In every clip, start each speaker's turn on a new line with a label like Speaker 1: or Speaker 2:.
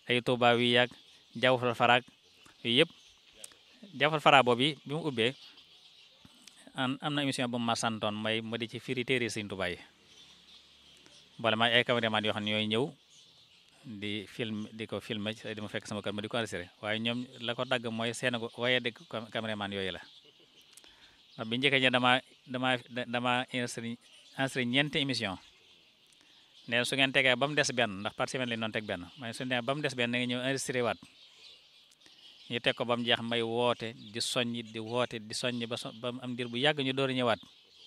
Speaker 1: ay Tuubaa wi yàgg jawfal faraag yooyu yëpp jawfal fara boobu bi mu ubbee am na émission bu ma santoon may ma di ci firi téere Sëñ Tuubaa yi boole ma ay cameraman yoo xam ne ñooy ñëw di film di ko filmer di ma fekk sama kër ma di ko enregistré waaye ñoom la ko dagg mooy seen ko waaye dëgg cameraman yooyu la ndax bi njëkkee ñe dama dama dama enregistré enregistré ñeenti émission nee su ngeen tegee ba mu des benn ndax par semaine lañ doon teg benn mais su ne ba mu des benn da nga ñëw enregistré waat ñu teg ko ba mu jeex may woote di soññ di woote di soññ ba ba am dir bu yàgg ñu door a ñëwaat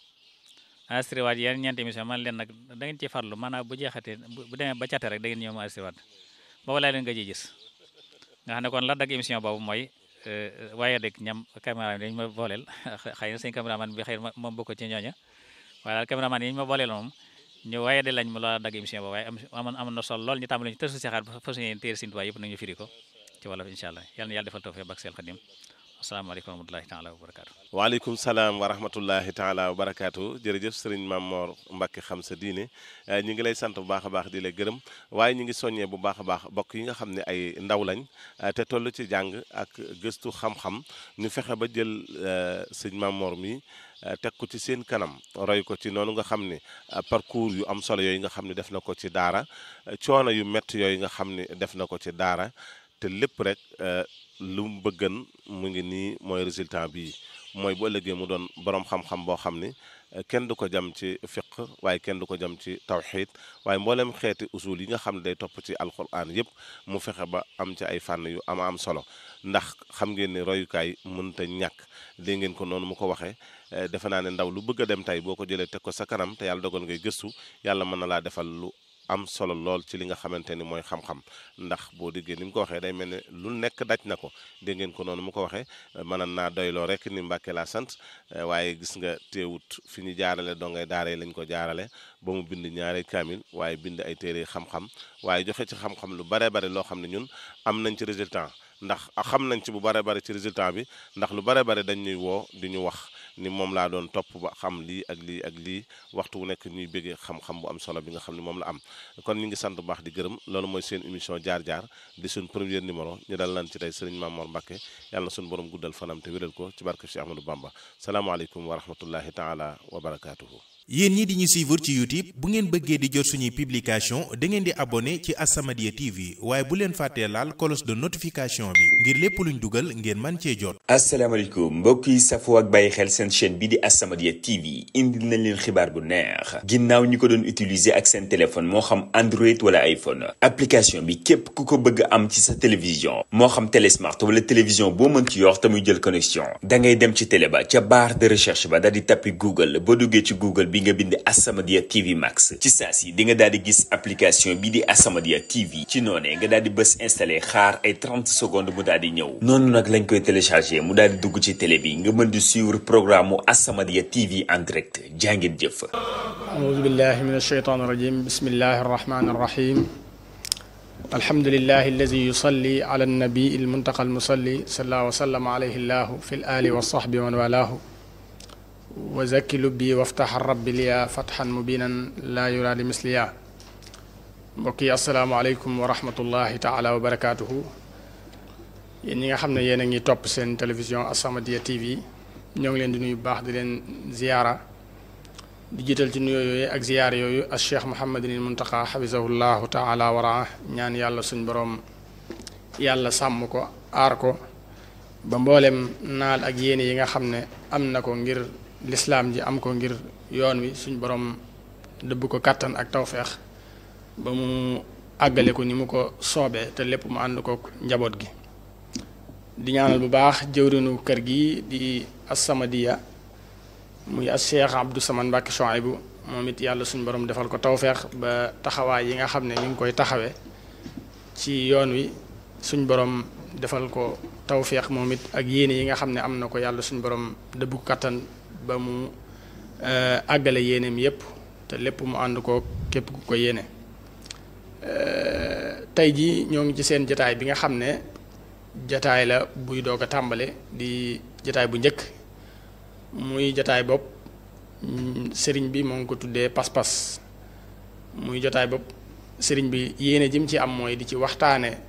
Speaker 1: enregistré waat yeneen ñeenti émission man leen nag da ngeen ci farlu maanaam bu jeexatee bu demee ba cate rek da ngeen ñëw ma enregistré waat boobu laa leen nga ji gis nga xam ne kon la dagg émission boobu mooy waaye dëgg ñam caméraman yi dañ ma booleel xëy na seen caméraman bi xëy na moom bokk ci ñooña waaye daal caméraman yi ñu ma booleel moom ñu waaye de lañ ma loola dagg émission boobu waaye amoon amoon na sol lool ñu tàmbali ñu tësu si xaar ba fas yéene téere Sëñ Tuubaa yëpp nag ñu firi ko ci wolof incha allah yal na yàlla defal tawfiq bak seel xadim asalaamaaleykum wa rahmatullahi taala wa barakaatu
Speaker 2: waaleykum salaam wa rahmatullahi taala wa barakaatu jërëjëf sëriñ Maam Mor Mbacke xam sa diine ñu ngi lay sant bu baax a baax di la gërëm waaye ñu ngi soññee bu baax a baax bokk yi nga xam ne ay ndaw lañ te toll ci jàng ak gëstu xam-xam ñu fexe ba jël sëñ Maam Mor mi teg ko ci seen kanam roy ko ci noonu nga xam ne parcours yu am solo yooyu nga xam ne def na ko ci daara coono yu métti yooyu nga xam ne def na ko ci daara te lépp rek lu mu bëggan mu ngi nii mooy résultat bii mooy bu ëllëgee mu doon borom xam-xam boo xam ni kenn du ko jam ci fiq waaye kenn du ko jam ci tawxiid waaye mboolem xeeti usul yi nga xam ne day topp ci alquran yëpp mu fexe ba am ci ay fànn yu ama am solo ndax xam ngeen ne royukaay mënta ñàkk dégg ngeen ko noonu mu ko waxee defe naa ne ndaw lu bëgg a dem tey boo ko jëlee teg ko sa kanam te yàlla dogal ngay gëstu yàlla mën na laa defal lu am solo lool ci li nga xamante ni mooy xam-xam ndax boo déggee ni mu ko waxee day mel ne lu nekk daj na ko dégg ngeen ko noonu mu ko waxee mënan naa doyloo rek ni Mbàkke laa sant waaye gis nga teewut fi ñu jaarale dongay daaree lañ ko jaarale ba mu bind ñaari kaamil waaye bind ay téere xam-xam waaye joxe ci xam-xam lu bare bare loo xam ne ñun am nañ ci résultat ndax xam nañ ci bu bare bare ci résultat bi ndax lu bare bare dañ ñuy woo di ñu wax ni moom laa doon topp ba xam lii ak lii ak lii waxtu wu nekk ñuy bëggee xam-xam bu am solo bi nga xam ne moom la am kon ñu ngi sant bu baax di gërëm loolu mooy seen émission jaar-jaar di suñ premier numéro ñu dal lan ci tey sëriñ Mamor Mbacke yàlla na suñu borom guddal fanam te wéral ko ci barke Cheikh Ahmadou Bamba salaamaaleykum wa rahmatullahi taala wa barakaatuhu
Speaker 3: yéen ñi di ñu suivre ci YouTube bu ngeen bëggee di jot suñuy publication da ngeen di abonné ci As-Samadiyya TV waaye bu leen fàttee laal cloche de notification bi ngir lépp luñ dugal ngeen man cee jot.
Speaker 4: asalaamaaleykum mbokk yi safoo ak bàyyi xel seen chaîne bi di As-Samadiyya TV indil nañ leen xibaar bu neex ginnaaw ñi ko doon utiliser ak seen téléphone moo xam Android wala iPhone application bi képp ku ko bëgg am ci sa télévision moo xam télé smart wala télévision boo mën ci yor te muy jël connexion da ngay dem ci télé ba ca barre de recherche ba daal di tappi Google boo duggee ci Google bi nga bind As-Samadiyya TV Max ci saa si di nga daal di gis application bi di As-Samadiyya TV ci noonee nga daal di bës installé xaar ay 30 secondes mu daal di ñëw noonu nag lañ koy téléchargé mu daal di dugg ci télé bi nga mën di suivre programme mu As-Samadiyya TV en direct jàngeen jëf
Speaker 5: أعوذ بالله من الشيطان الرجيم بسم الله الرحمن الرحيم الحمد لله الذي يصلي على النبي المنتقى المصلي صلى الله وسلم عليه الله في الآل والصحب ومن والاه وزكي لبي وافتح الرب لي فتحا مبينا لا يرى لمثليا mbokki asalaamaaleykum wa rahmatullahi taala wa barakaatuhu yéen ñi nga xam ne yéen a ngi topp seen télévision As-Samadiyya TV ñoo ngi leen di nuyu bu baax di leen ziyaara di jiital ci nuyoo yooyu ak ziyaara yooyu ak cheikh Mouhamadinil Muntaqa xafisahullahu taala wa raa ñaan yàlla suñ borom yàlla sàmm ko aar ko ba mboolem naal ak yéene yi nga xam ne am na ko ngir lislaam ji am ko ngir yoon wi suñ borom dëbb ko kàttan ak tawfeex ba mu àggale ko ni mu ko soobee te lépp mu ànd ko njaboot gi di ñaanal bu baax jëwrinu kër gi di As-Samadiyya muy as Cheikh Abdou Samane Mbacke Chouaïbou moom it yàlla suñu borom defal ko tawfeex ba taxawaay yi nga xam ne mi ngi koy taxawee ci yoon wi suñ borom defal ko tawfeex moom it ak yéene yi nga xam ne am na ko yàlla suñu borom dëbbu kattan ba mu àggale yéeneem yépp te lépp mu ànd ko képp ku ko yéene tey jii ñoo ngi ci seen jataay bi nga xam ne jataay la buy doog a tàmbale di jataay bu njëkk muy jataay bopp sëriñ bi moo ngi ko tuddee pas-pas muy jotaay bopp sëriñ bi yéene jim ci am mooy di ci waxtaane